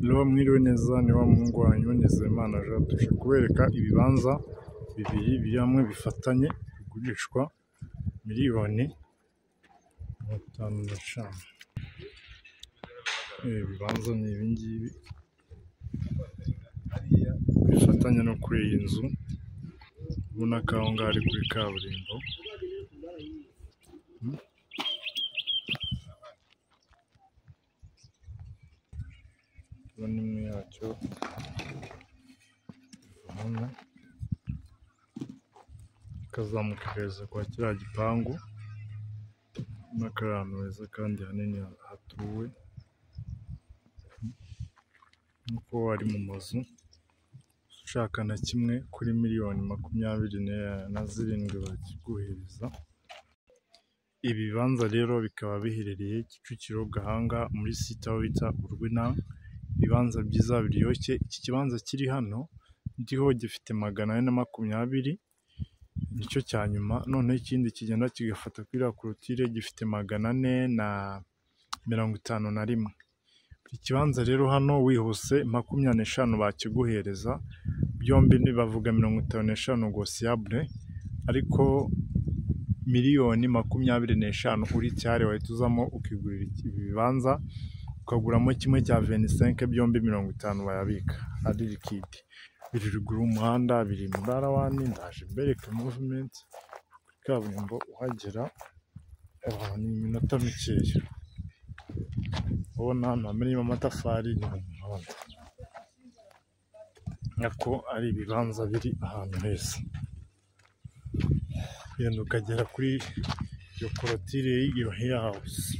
roho mwiriwe neza ni wa muhungu wanyu Nizeyimana Jean tuje kubereka ibibanza bibiri biri hamwe bifatanye bigurishwa miliyoni mirongo itanu n'eshanu ibibanza ni ibingibi bifatanye no kuri iyi nzu ubona ko aho ngaho ari kuri kaburimbo ndabona imwe yacyo hano ikazamuka ihereza kwa kiriya gipangu ubona ko ari ahantu heza kandi hanini hatuwe nk'uko ari mu mazu ushaka na kimwe kuri miliyoni makumyabiri na zirindwi bakiguhereza ibibanza rero bikaba biherereye Kicukiro Gahanga muri site aho bita Urwina ibibanza byiza biryoshye iki kibanza kiri hano ndiho gifite magana ane na makumyabiri nicyo cya nyuma noneho ikindi kigenda kigafata kuri iriya korotire gifite magana ane na mirongo itanu na rimwe ikibanza rero hano wihuse makumyabiri n'eshanu bakiguhereza byombi bavuga mirongo itanu n'eshanu gosiyabure ariko miliyoni makumyabiri n'eshanu uri cyari wahita uzamo ukigurira ibi bibanza ukaguramo kimwe cya venisenke byombi mirongo itanu bayabika ari likidi biri ruguru y'umuhanda biri muri arawani ndaje mbereka muvumenti kuri kaburimbo uhagera abantu ni iminota mikeya ubona ahantu hamenyemo amatafari ni mu muhanda nako ari ibibanza biri ahantu heza ugenda ukagera kuri iyo korotire y'iyo heya hawuzi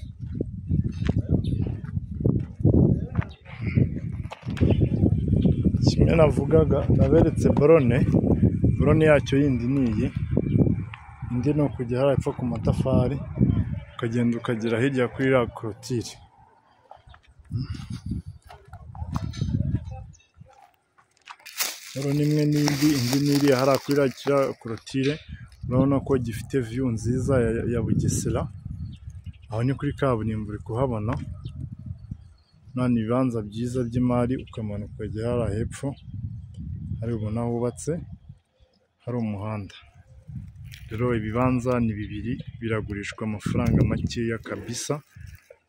kimwe navugaga naberetse borone borone yacyo yindi ni iyi indi ni ukujya hariya epfo ku matafari ukagenda ukagera hirya kuri iriya korotire borone imwe n'indi indi ni iriya hariya kuri iriya korotire urabona ko gifite viyu nziza ya- ya bugesera aho ni kuri kaburimbo uri kuhabona none ibibanza byiza by'imari ukamanuka ukagera hariya hepfo hari ubona hubatse hari umuhanda rero ibibanza ni bibiri biragurishwa amafaranga makeya kabisa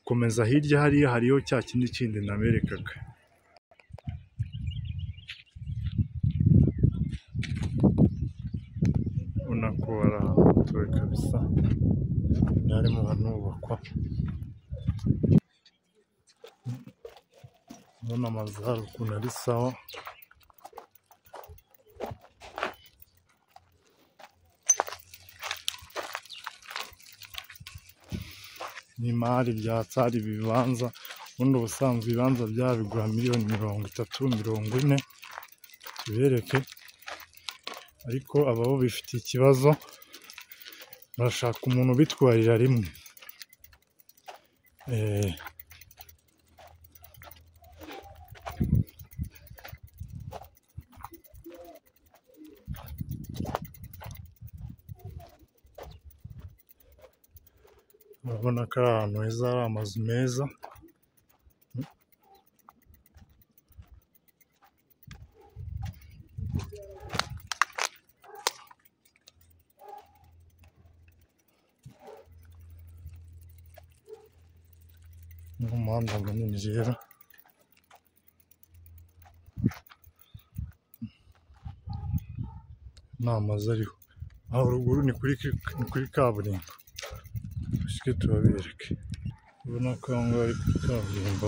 komeza hirya hariya hariho cya kindi kindi naberekaga ubona ko ari ahantu hatuwe kabisa harimo hanubakwa ndabona amazu hari ukuntu ari sawa ni imari bya tsari ibibanza ubundi ubusanzwe ibibanza byabigura miliyoni mirongo itatu mirongo ine tubereke ariko ababo bifitiye ikibazo barashaka umuntu ubitwarira rimwe Eh, urabona ko ari ahantu heza hari amazu meza n'umuhanda munini rero ni amazu ariho aho ruguru ni kuri ni kuri kaburimbo dushike tubabereke ubona ko aho ngaho ari kuri kaburimbo